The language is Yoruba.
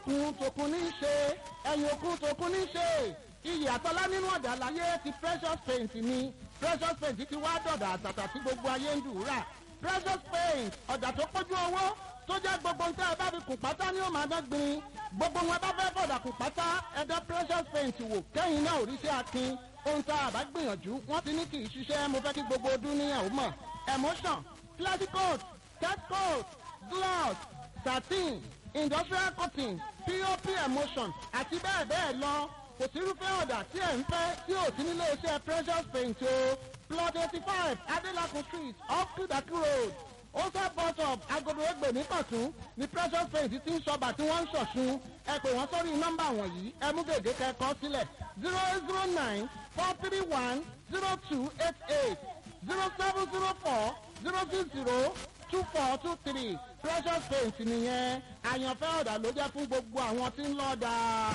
òkun tòkun ní í ṣe ẹ̀yìn òkun tòkun ní í ṣe iyì àtọ́lá nínú ọ̀dà láyé ti precious paint ni precious paint ti wá dọ̀dà àtàtà tí gbogbo ayé ń dùúrà precious paint ọ̀dà tó pójú owó tó jẹ́ gbogbo nǹkan ẹ bá fi kùn pátá ní òmà dọ́gbìn gbogbo wọn bá fẹ́ fọ̀dà kùn pátá ẹ̀dá precious paint wò kẹ́yìn náà òrìṣẹ́ akin ohun tá a bá gbìyànjú wọ́n ti ní kì í ṣiṣẹ́ mo fẹ́ kí gbogbo ọdún níyàwó mọ̀ emotion classic coat cat coat gloss satin industrial cotton pop emotion àti bẹ́ẹ̀ bẹ́ẹ̀ lọ kò sí irúfẹ́ ọ̀dà tí ẹ̀ ń fẹ́ tí ò sí nílé iṣẹ́ precious paint o plot eighty five adelakun street off kudaki road ose bus stop agodo egbe nìkọ̀tún ni precious paint ti ń sọba tí wọ́n ń ṣọ̀ṣun ẹ pè wọ́n sórí nọ́mbà wọ̀nyí ẹ mú gègé kẹ́kọ̀ọ́ sílẹ̀ zero eight zero nine four three one zero two eight eight zero seven zero four zero six zero two four two three precious paint nìyẹn àyànfẹ́ ọ̀dà ló jẹ́ fún gbogbo àwọn tí ń lọ́ọ́ dáa.